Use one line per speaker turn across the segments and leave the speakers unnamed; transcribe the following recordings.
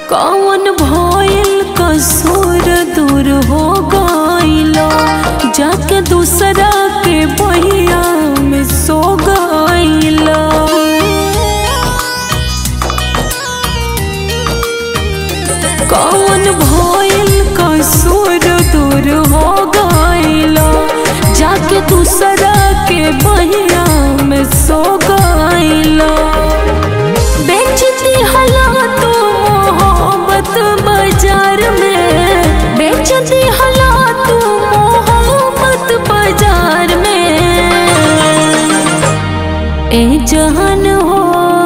कौन भइल कसूर दूर हो गइलो जाके दूसरा के बहिया में सो गइलो कौन भइल कसूर दूर हो गइलो जाके दूसरा के बहिया में सो गइलो बेचती हला तू मोहब्बत बाजार में बेचती हला तू मोहब्बत बाजार में ए जहान हो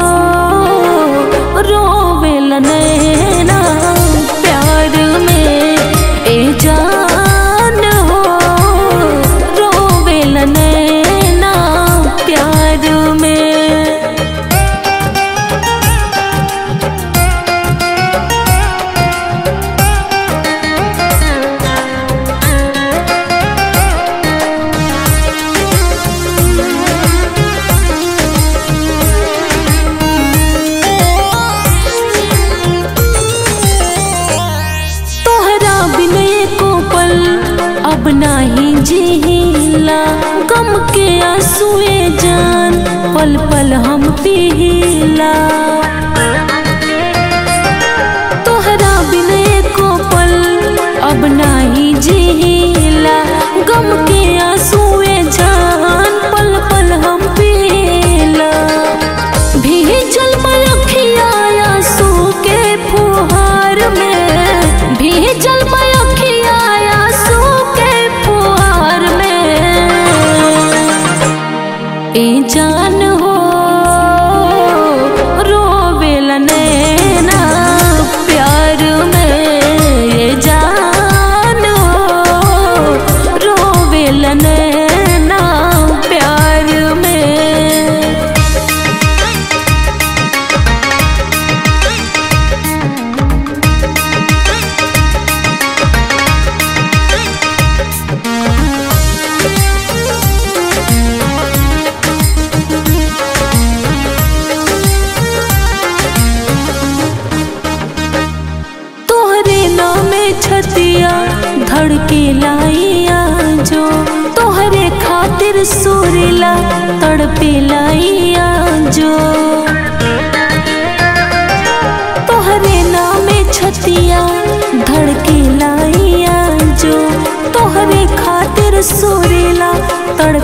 रोवेल नैना प्यार में ए जान हो रोवेल नैना प्यार में तोहरा बिन एको पल अब नाही जिहिला गम के आंसुए जान पल पल हम पीला तोहरा बिन एको पल अब नाही जिहिला गम के आंसुए जान पल पल हम पीला भीजल मयखिया आंसू के फुहार में भीजल मयखिया आंसू के फुहार में ए जान हो रोवेल नैना प्यार में ए जान हो रोवेल नैना प्यार में तोहरे नामे छतिया धड़के लाइया जो तोहरे खातिर सुरीला तड़पे लाइया जो तोहरे नामे छतिया धड़के लाइया जो तोहरे खातिर सुरीला तड़